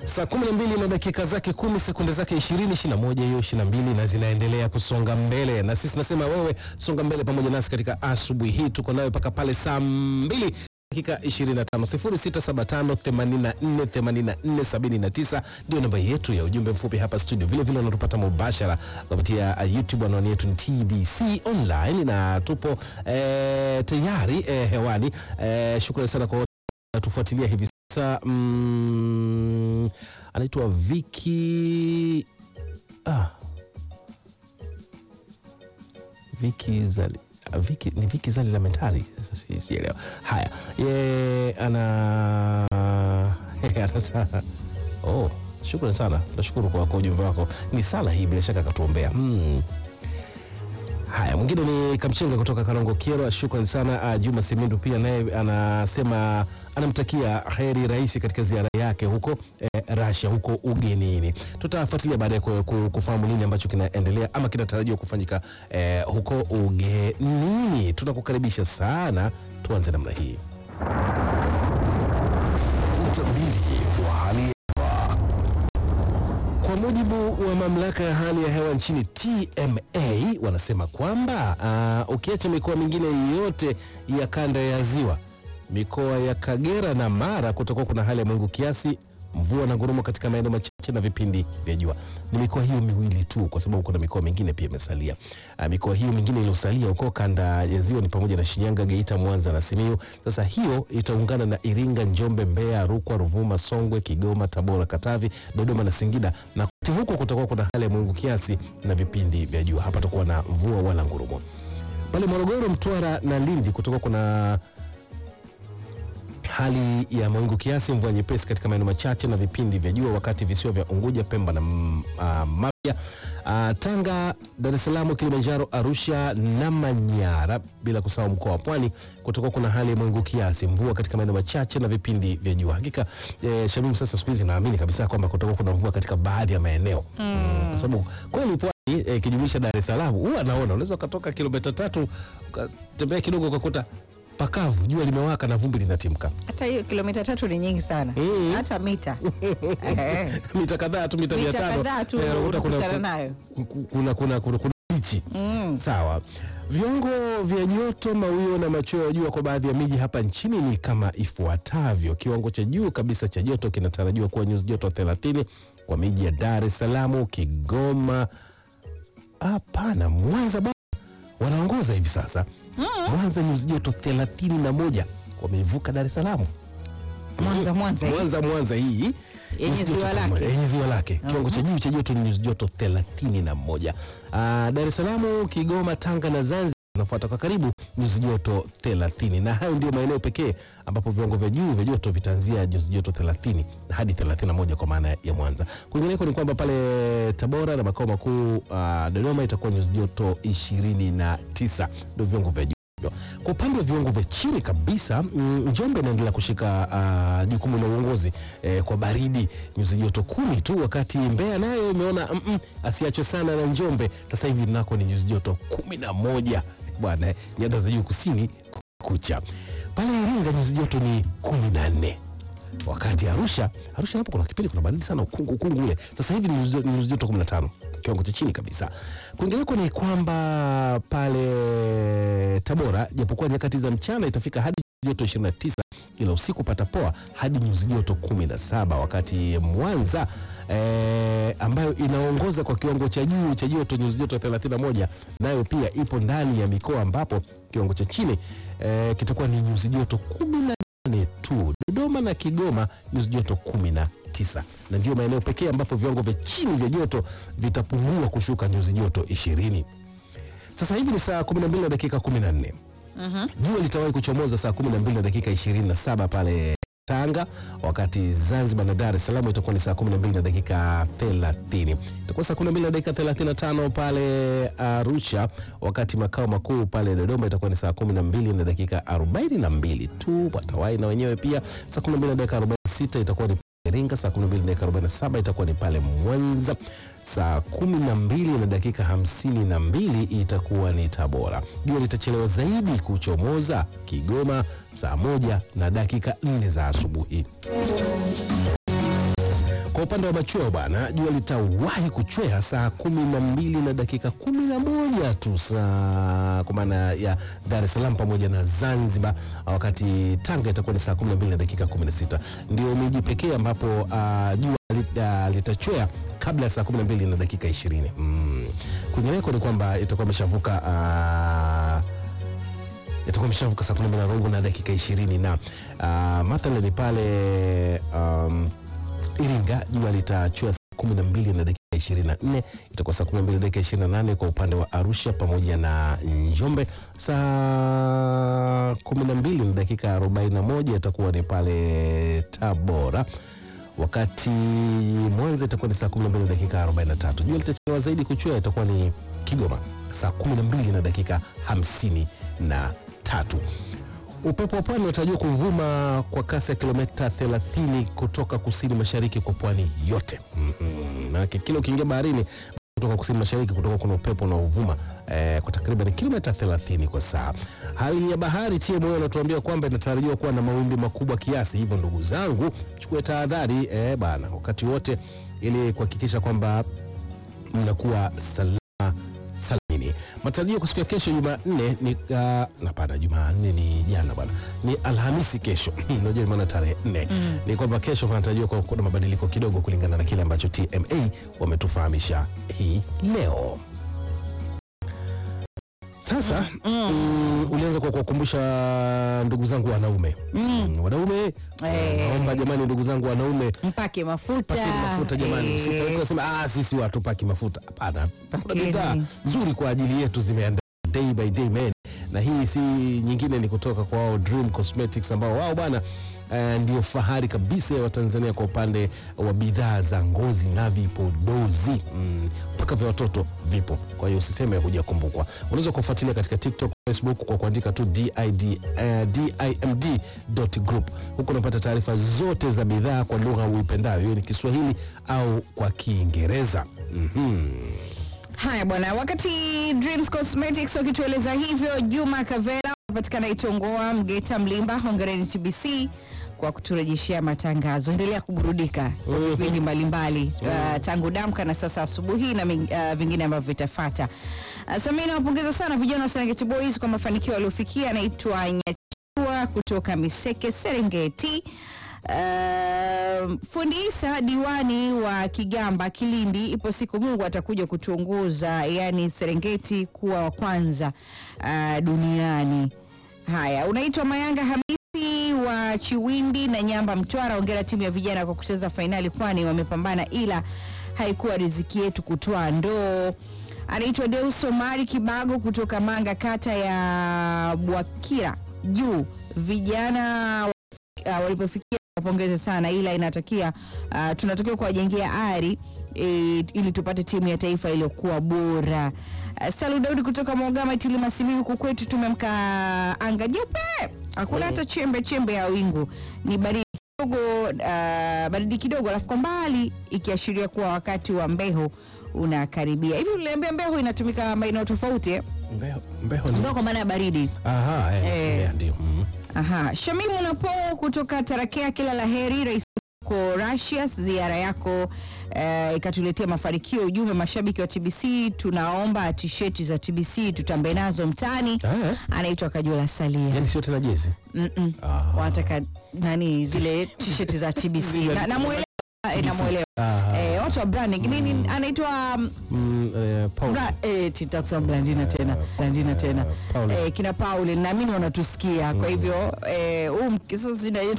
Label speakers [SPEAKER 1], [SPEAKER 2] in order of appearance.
[SPEAKER 1] Saa 12 na dakika zake kumi sekunde zake 20 21 hiyo 22 na zinaendelea kusonga mbele, na sisi nasema wewe songa mbele pamoja nasi katika asubuhi hii. Tuko nayo mpaka pale saa 2 dakika 25 0675 84 84 79 ndio namba yetu ya ujumbe mfupi hapa studio. Vile vile unatupata mubashara kupitia uh, YouTube. Anwani yetu ni TBC online na tupo eh, tayari eh, hewani. Eh, shukrani sana kwa wote natufuatilia hivi sasa. Mm, anaitwa Viki ah. Viki Zali ah, Viki, ni Viki Zali Lamentari, Sasa si- sielewa. Haya, ye ana anasa oh, shukrani sana, nashukuru kwa kwa ujumbe wako. Ni sala hii bila shaka akatuombea hmm. Haya, mwingine ni Kamchenga kutoka Karongo Kyerwa, shukrani sana. Uh, Juma Semindu pia naye anasema anamtakia heri rais katika ziara yake huko eh, Russia huko ugenini. Tutafuatilia baadaye ku- ku- kufahamu nini ambacho kinaendelea ama kinatarajiwa kufanyika eh, huko ugenini. Tunakukaribisha sana, tuanze namna hii.
[SPEAKER 2] Utabiri wa hali ya
[SPEAKER 1] Kwa mujibu wa mamlaka ya hali ya hewa nchini TMA, wanasema kwamba uh, ukiacha mikoa mingine yote ya kanda ya ziwa, mikoa ya Kagera na Mara kutakuwa kuna hali ya mawingu kiasi, mvua na ngurumo katika maeneo machache na vipindi vya jua. Ni mikoa hiyo miwili tu, kwa sababu kuna mikoa mingine pia imesalia. Uh, mikoa hiyo mingine iliyosalia huko kanda ya ziwa ni pamoja na Shinyanga, Geita, Mwanza na Simiyu. Sasa hiyo itaungana na Iringa, Njombe, Mbeya, Rukwa, Ruvuma, Songwe, Kigoma, Tabora, Katavi, Dodoma na Singida na kote huko kutakuwa kuna hali ya mawingu kiasi na vipindi vya jua. Hapa takuwa na mvua wala ngurumo. Pale Morogoro, Mtwara na Lindi kutakuwa kuna hali ya mawingu kiasi, mvua nyepesi katika maeneo machache na vipindi vya jua, wakati visiwa vya Unguja, Pemba na mm, ah, Mafia, ah, Tanga, Dar es Salaam, Kilimanjaro, Arusha na Manyara, bila kusahau mkoa wa Pwani kutakuwa kuna hali ya mawingu kiasi, mvua katika maeneo machache na vipindi vya jua. Hakika eh, Shamim, sasa siku hizi naamini kabisa kwamba kutakuwa kuna mvua katika baadhi ya maeneo mm. kwa sababu kweli pwani eh, ikijumuisha Dar es Salaam huwa naona unaweza ukatoka kilomita tatu ukatembea kidogo ukakuta pakavu, jua limewaka na vumbi linatimka
[SPEAKER 3] Hata hiyo kilomita tatu ni nyingi sana,
[SPEAKER 1] Mm.
[SPEAKER 3] hata mita Eh,
[SPEAKER 1] mita kadhaa tu mita mia
[SPEAKER 3] mita
[SPEAKER 1] tano
[SPEAKER 3] kadhaa tu
[SPEAKER 1] eh, unakuta kuna-
[SPEAKER 3] unakutana nayo.
[SPEAKER 1] ku- kuna kuna kuna kuna bichi
[SPEAKER 3] Mm.
[SPEAKER 1] sawa. Viwango vya joto, mawio na machweo ya jua kwa baadhi ya miji hapa nchini ni kama ifuatavyo. Kiwango cha juu kabisa cha joto kinatarajiwa kuwa nyuzi joto 30 kwa miji ya Dar es Salaam, Kigoma, hapana, Mwanza bwana wanaongoza hivi sasa. Mwanza nyuzi joto 31 wameivuka Dar es Salaam.
[SPEAKER 3] Mwanza, Mwanza hii.
[SPEAKER 1] Mwanza, Mwanza hii
[SPEAKER 3] Yenye
[SPEAKER 1] nyuzi joto
[SPEAKER 3] ziwa
[SPEAKER 1] kama-
[SPEAKER 3] lake.
[SPEAKER 1] yenye ziwa lake. Kiwango cha juu cha joto ni nyuzi joto 31. Ah, Dar es Salaam, Kigoma, Tanga na Zanzibar wanafuata kwa karibu nyuzi joto 30, na hayo ndio maeneo pekee ambapo viwango vya juu vya joto vitaanzia nyuzi joto 30 hadi 31 kwa maana ya Mwanza. Kwingineko ni kwamba pale Tabora na makao makuu ah, Dodoma itakuwa nyuzi joto 29, ndio viwango vya juu hivyo. Kwa upande wa viwango vya chini kabisa mm, Njombe inaendelea kushika ah, jukumu la uongozi eh, kwa baridi nyuzi joto kumi tu, wakati Mbeya nayo imeona mm, mm, asiachwe sana na Njombe. Sasa hivi nako ni nyuzi joto kumi na moja bwana, eh, nyanda za juu kusini kucha. Pale Iringa nyuzi joto ni kumi na nne wakati Arusha Arusha hapo kuna kipindi kuna baridi sana, ukungu ukungu ule. Sasa hivi ni nyuzi- ni nyuzi joto 15, kiwango cha chini kabisa. Kwingineko ni kwamba pale Tabora, japokuwa nyakati za mchana itafika hadi joto 29, ila usiku patapoa hadi nyuzi joto 17, wakati Mwanza eh, ambayo inaongoza kwa kiwango cha juu cha joto nyuzi joto 31, nayo pia ipo ndani ya mikoa ambapo kiwango cha chini eh, kitakuwa ni nyuzi joto 10 nane tu. Dodoma na Kigoma nyuzi joto kumi na tisa na ndio maeneo pekee ambapo viwango vya chini vya joto vitapungua kushuka nyuzi joto ishirini. Sasa hivi ni saa 12 na dakika 14. Jua litawahi kuchomoza saa 12 na dakika 27 pale Tanga, wakati Zanzibar na Dar es Salaam itakuwa ni saa 12 na dakika 30. Itakuwa saa 12 na dakika 35 pale Arusha, wakati makao makuu pale Dodoma itakuwa ni saa 12 na dakika 42 tu. Watawai na wenyewe pia saa 12 na dakika 46 itakuwa ni Iringa, saa 12 na dakika 47 itakuwa ni pale Mwanza, saa 12 na dakika 52 itakuwa ni Tabora. Jua litachelewa zaidi kuchomoza Kigoma saa moja na dakika 4 za asubuhi. Kwa upande wa machweo bwana, jua litawahi kuchwea saa kumi na mbili na dakika kumi na moja tu saa kwa maana ya Dar es Salaam pamoja na Zanzibar, wakati Tanga itakuwa ni saa kumi na mbili na dakika kumi na sita Ndio miji pekee ambapo ah, jua lit- litachwea kabla ya saa kumi na mbili na dakika ishirini. Mm. Kwingineko ni kwamba itakuwa imeshavuka ah, itakuwa imeshavuka saa kumi na mbili na robo na dakika ishirini na uh, mathalani pale um, Iringa jua litachua saa kumi na mbili na dakika ishirini na nne itakuwa saa kumi na mbili na dakika ishirini na nane kwa upande wa Arusha pamoja na Njombe. Saa kumi na mbili na dakika arobaini na moja itakuwa ni pale Tabora wakati Mwanza itakuwa ni saa 12 na dakika 43. Jua litachelewa zaidi kuchwea itakuwa ni Kigoma saa 12 na dakika 53. Upepo wa pwani unatarajiwa kuvuma kwa kasi ya kilomita 30 kutoka kusini mashariki kwa pwani yote. Mhm. Maanake kila ukiingia baharini kutoka kusini mashariki kutoka kuna upepo unaovuma eh, kwa takriban kilomita 30 kwa saa. Hali ya bahari TMA wanatuambia kwamba inatarajiwa kuwa na mawimbi makubwa kiasi, hivyo ndugu zangu, chukue tahadhari eh, bana wakati wote ili kuhakikisha kwamba mnakuwa salama salimini. Matarajio kwa siku ya kesho Jumanne ni uh, hapana, Jumanne ni jana bwana, ni Alhamisi kesho unajua ni maana tarehe nne ni kwamba kesho panatarajiwa kuwa kuna mabadiliko kidogo kulingana na kile ambacho TMA wametufahamisha hii leo. Sasa mm, ulianza kwa kuwakumbusha ndugu zangu wanaume mm. wanaume
[SPEAKER 3] Eh.
[SPEAKER 1] naomba jamani, ndugu zangu wanaume
[SPEAKER 3] mpake mafuta
[SPEAKER 1] pakeni mafuta jamani,
[SPEAKER 3] Eh,
[SPEAKER 1] msipeleke kusema ah, sisi watupaki mafuta. Hapana, kuna
[SPEAKER 3] Pakeni.
[SPEAKER 1] bidhaa nzuri kwa ajili yetu zimeandaliwa day by day men, na hii si nyingine, ni kutoka kwa wao Dream Cosmetics ambao wao bwana eh, ndio fahari kabisa ya Watanzania kwa upande wa bidhaa za ngozi na vipodozi Mm, mpaka vya watoto vipo. Kwa hiyo usiseme hujakumbukwa. Unaweza kufuatilia katika TikTok, Facebook kwa kuandika tu DID, eh, dimd.group. Huko unapata taarifa zote za bidhaa kwa lugha uipendayo, hiyo ni Kiswahili au kwa Kiingereza. Mhm.
[SPEAKER 3] Haya bwana, wakati Dreams Cosmetics wakitueleza hivyo, Juma Kavera anapatikana Itongoa, Mgeta, Mlimba. Hongereni TBC kwa kuturejeshea matangazo. Endelea kuburudika kwa
[SPEAKER 1] Mhm.
[SPEAKER 3] vipindi mbalimbali uh, tangu damka na sasa asubuhi na ming- uh, vingine ambavyo vitafata. Uh, Samia nawapongeza sana vijana wa Serengeti Boys kwa mafanikio waliofikia. Anaitwa Nyachua kutoka Miseke, Serengeti. Uh, fundi Isa diwani wa Kigamba Kilindi, ipo siku Mungu atakuja kutuongoza, yani Serengeti kuwa wa kwanza uh, duniani. Haya, unaitwa Mayanga Hamisi wa Chiwindi na Nyamba Mtwara. Ongera timu ya vijana kwa kucheza fainali, kwani wamepambana, ila haikuwa riziki yetu kutwaa ndoo. Anaitwa Deus Omari Kibago kutoka Manga, kata ya Bwakira juu. Vijana uh, walipofikia wapongeze sana, ila inatakia uh, tunatakiwa kuwajengea ari e, ili tupate timu ya taifa iliyokuwa bora. Uh, Salu Daudi kutoka Mogama Itilima Simiyu, huku kwetu tumemka anga jeupe, hakuna hata chembe chembe ya wingu, ni baridi kidogo, uh, baridi kidogo, alafu kwa mbali ikiashiria kuwa wakati wa mbeho unakaribia. Hivi uliambia mbeho inatumika maeneo tofauti eh?
[SPEAKER 1] Mbeho, mbeho ni
[SPEAKER 3] Mbeho kwa maana ya baridi.
[SPEAKER 1] aha, eh,
[SPEAKER 3] Eh.
[SPEAKER 1] eh, ndio. Mhm.
[SPEAKER 3] Aha, Shamimu Napo kutoka Tarakea, kila la heri rais ko Russia, ziara yako eh, ikatuletea mafanikio. Ujumbe mashabiki wa TBC, tunaomba tisheti za TBC tutambe nazo mtaani.
[SPEAKER 1] Ah,
[SPEAKER 3] Anaitwa Kajola Salia.
[SPEAKER 1] yani sio tena jezi.
[SPEAKER 3] Mm-mm.
[SPEAKER 1] Aha.
[SPEAKER 3] Wanataka nani zile tisheti za TBC na, namuelewa eh, namuelewa
[SPEAKER 1] Aha.
[SPEAKER 3] eh, watu wa branding nini anaitwa um,
[SPEAKER 1] Mm, eh, Paul.
[SPEAKER 3] Bra, eh, titakusema Blandina tena Blandina tena
[SPEAKER 1] Paul.
[SPEAKER 3] eh, kina Paul naamini wanatusikia kwa hivyo eh, huu mk- sasa sijui na yeye